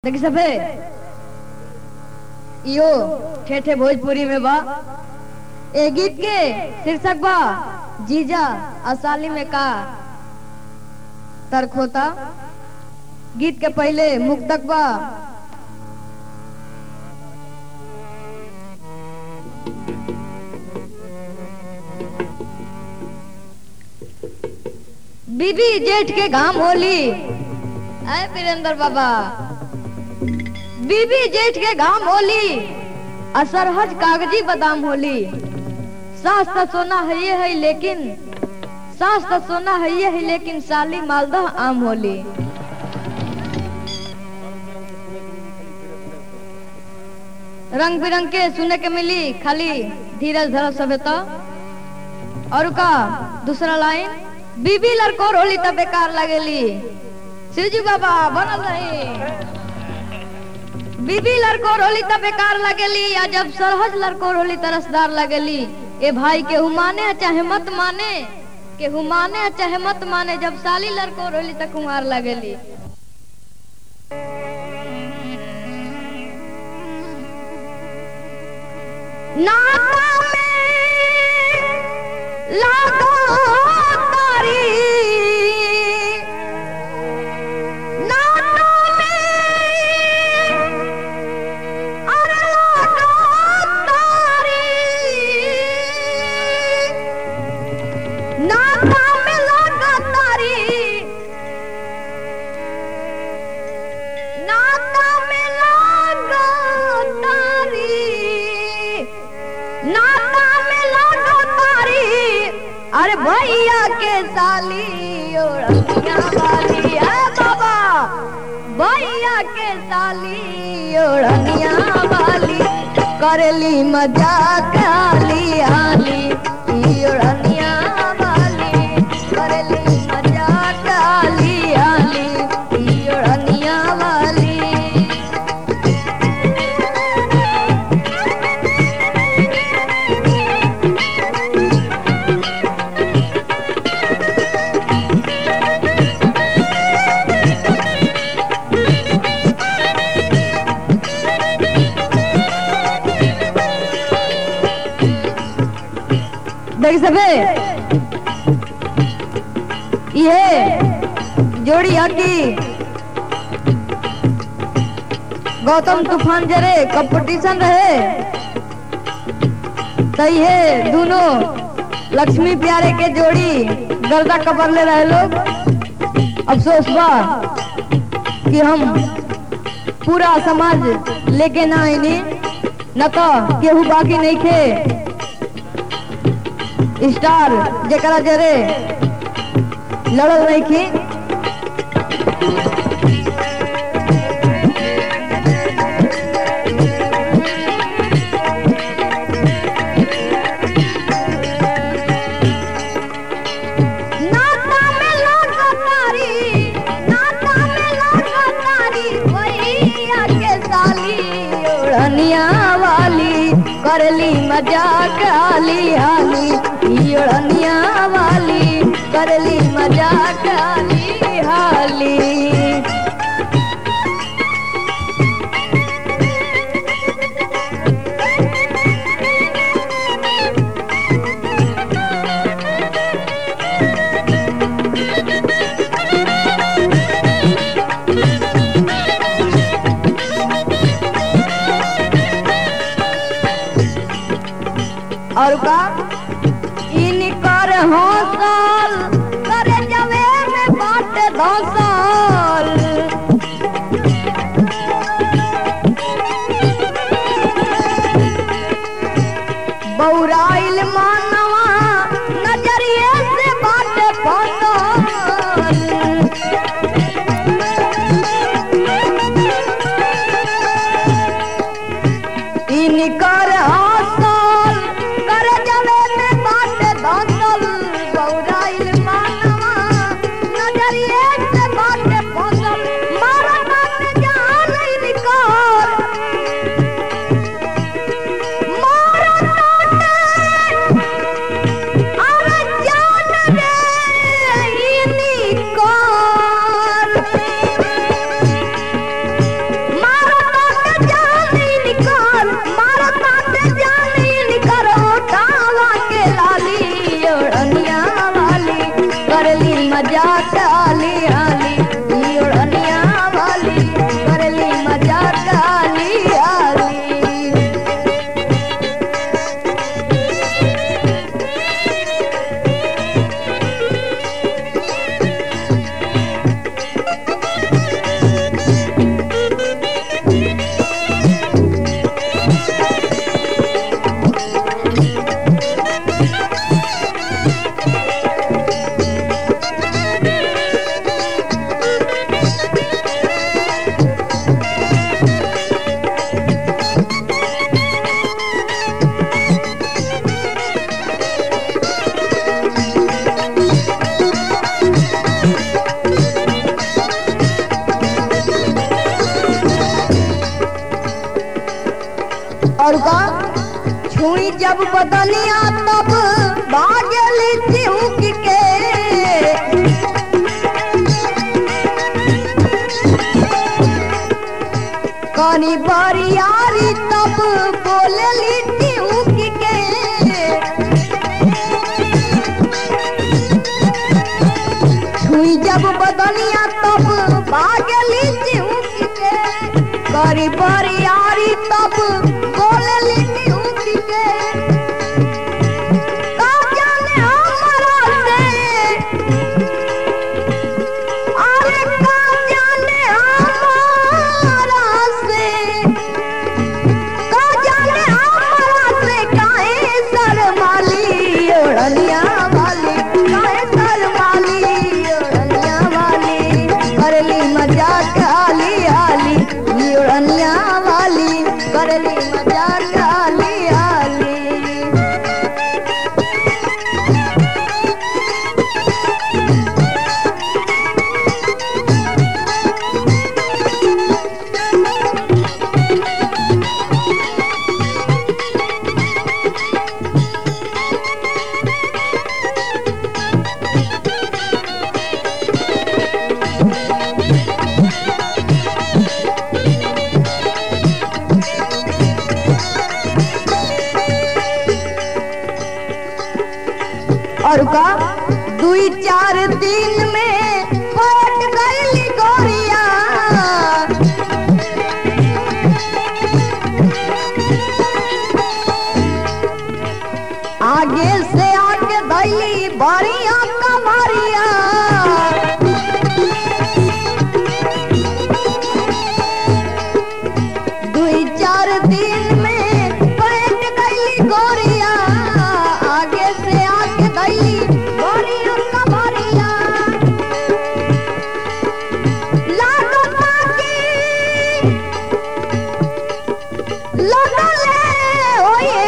देखी सबे इहो ठेठे भोजपुरी में बा ए गीत के शीर्षक बा जीजा असाली में का तर्क होता गीत के पहले मुक्तक बा बीबी जेठ के घाम होली आए वीरेंद्र बाबा बीबी जेठ के घाम होली असरहज कागजी बादाम होली सास तो सोना है ये है लेकिन सास तो सोना है ये है लेकिन साली मालदह आम होली रंग बिरंग के सुने के मिली खाली धीरज धरब सबे तो और का दूसरा लाइन बीबी लड़कोर होली तब बेकार लगेली शिवजी बाबा बनल रही बीबी लड़कोर होली तब बेकार लगेली या जब सरहज लड़कोर होली तरसदार लगेली ए भाई के माने चाहे मत माने के माने चाहे मत माने जब साली लड़कोर होली तक कुमार लगेली नाता में लागो तारी नाता में अरे लागो तारी नाता में लागो तारी नाता में लागो तारी नाता में लागो तारी अरे भैया के साली ओढ़निया वाली है बाबा भैया के साली ओढ़निया वाली करेली मजाक आली आली ई ओढ़निया वाली करेली मजाक आली आली ई ओढ़निया वाली देख सबे ये जोड़ी हकी गौतम तूफान जरे कंपटीशन रहे सही है दोनों लक्ष्मी प्यारे के जोड़ी गर्दा कबर ले रहे लोग अफसोस बा कि हम पूरा समाज लेके ना आईनी न तो केहू बाकी नहीं खे स्टार जरा जरे लड़ल नहीं की नाता में लागो तारी नाता में लागो तारी भैया के साली ओढ़निया वाली करली मजाक आली आली ई ओढ़निया वाली करली मजाक आली हाली और का इनकर हौसल करे जवे में बाट धौसल बौराइल मानवा नजरिए से बाट फसल इनकर हासल कर जवे में बाट धसल बौराइल और का छुई जब बदनिया तब भागली चिहुक के कनी बरियारी तब बोलली चिहुक के छुई जब बदनिया तब भागली चिहुक के करी बरियारी तब बोलली चिहुक के का जाने हमरा से अरे का जाने हमारा से का जाने हमारा से काहे शर्माली ओढ़निया वाली काहे शर्माली ओढ़निया वाली करली मजाक आली आली ई ओढ़निया वाली करली मजाक आली आली और का दुई चार दिन में पट गईली गोरिया आगे से आगे धैली बड़िया कमरिया दुई चार दिन में पट गईली गोरिया आगे से आगे गईली गोरिया कमरिया लागो ताकी लगले होए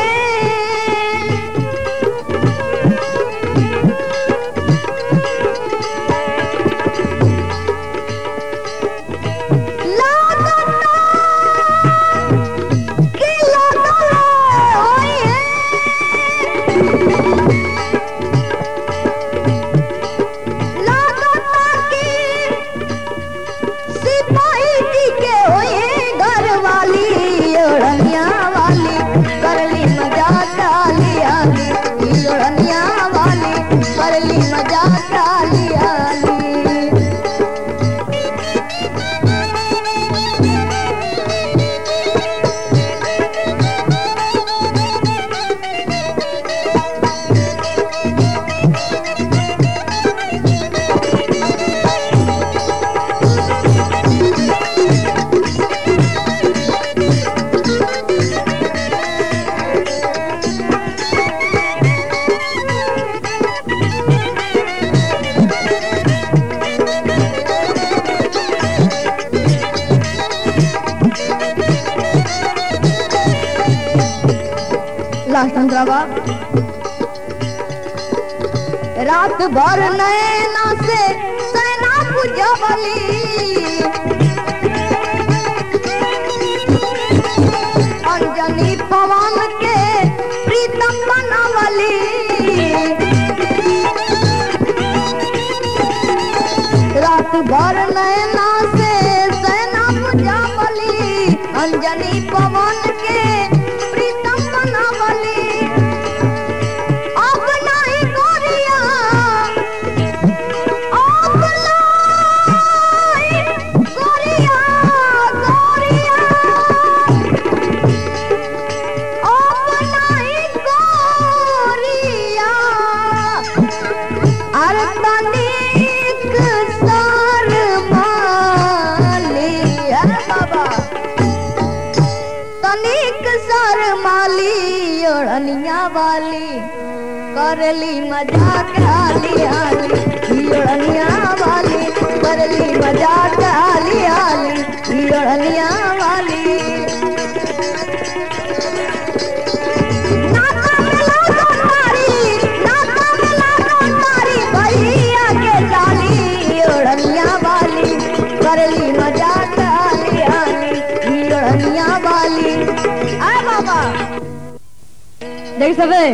करली मजाक आली आली लास्ट अंतरावा रात भर नैना से सेना पुजबली अंजनी पवन के प्रीतम बनवली रात भर नैना से सेना पुजबली अंजनी पवन के प्रीतम बनवली अब नहीं गोरिया अब नहीं गोरिया गोरिया अब नहीं गोरिया अरे तनिक सर माली है बाबा तनिक सर माली ओढ़निया वाली करली मजाक आली आली ई ओढ़निया वाली करली मजाक आली आली ई ओढ़निया वाली नाका में लागल मारी, नाका में लागल मारी, भैया के जाली ओढ़निया वाली करली मजाक आली आली ई ओढ़निया वाली आ बाबा देख सबे